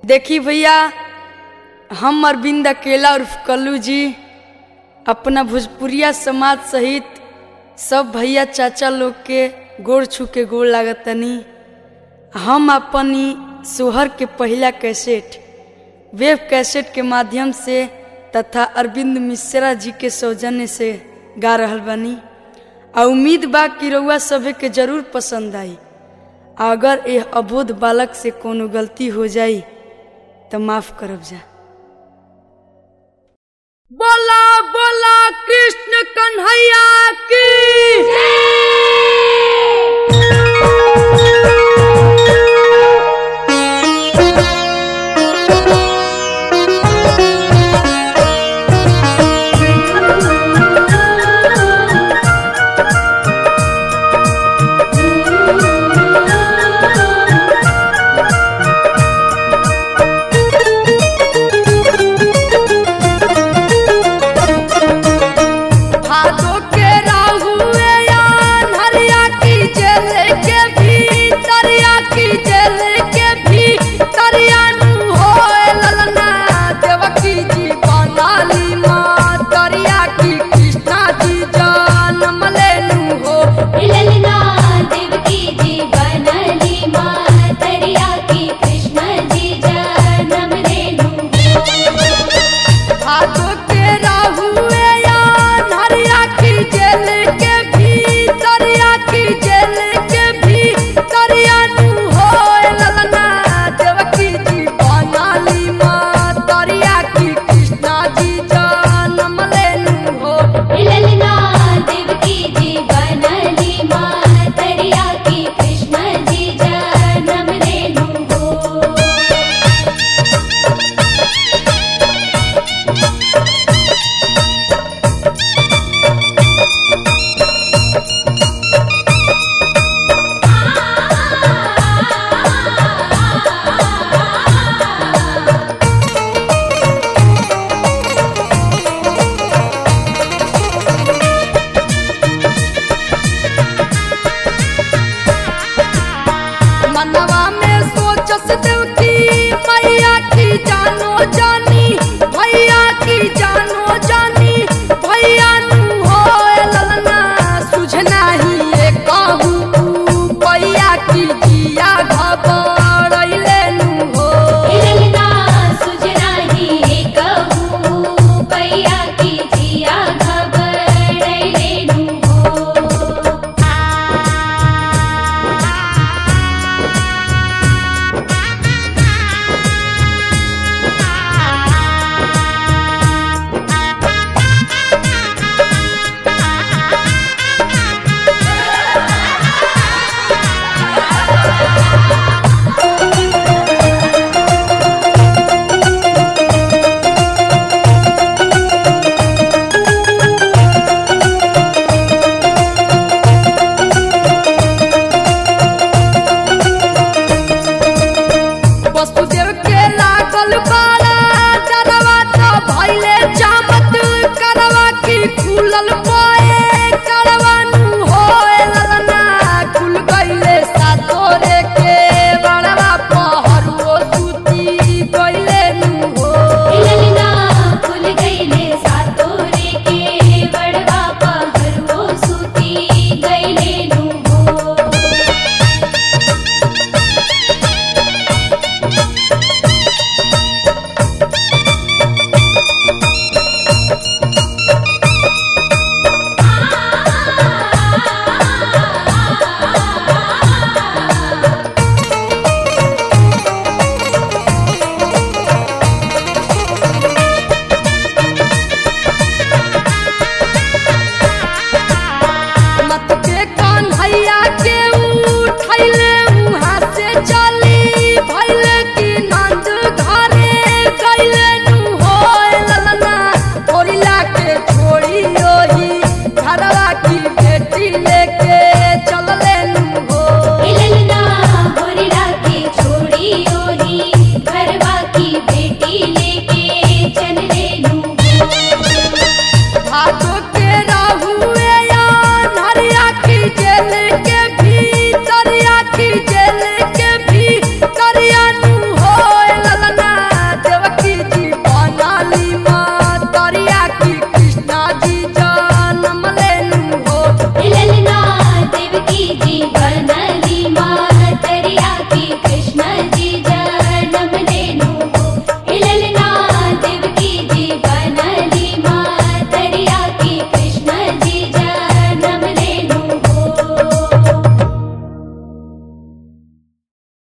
देखी भैया हम अरविंद अकेला उर्फ कल्लू जी अपना भोजपुरिया समाज सहित सब भैया चाचा लोग के गोड़ छू के गोड़ लागतनी हम अपनी सोहर के पहला कैसेट वेब कैसेट के माध्यम से तथा अरविंद मिश्रा जी के सौजन्य से गा रहल बानी आ उम्मीद बा कि रउआ सभे के जरूर पसंद आई अगर यह अबोध बालक से कोनो गलती हो जाई तो माफ करब जा बोला बोला कृष्ण कन्हैया की भादो के राहुए या नरिया की जेल के भी तरिया की जेल के भी तरिया नु होए ललना देवकी जी बनाली माँ तरिया की कृष्णा जी जन्म लेनु हो ललना देवकी जी बनली मातरिया की कृष्ण जी जन्म रेणु भादो के राहुए या नरिया की जेल के भी तरिया की जेल के भी तरिया नु होए ललना देवकी जी बनाली माँ तरिया की कृष्णा जी जन्म लेनु हो ललना देवकी जी बनली मातरिया की कृष्ण जी जन्म रेणु हो मनवा में सोचस देव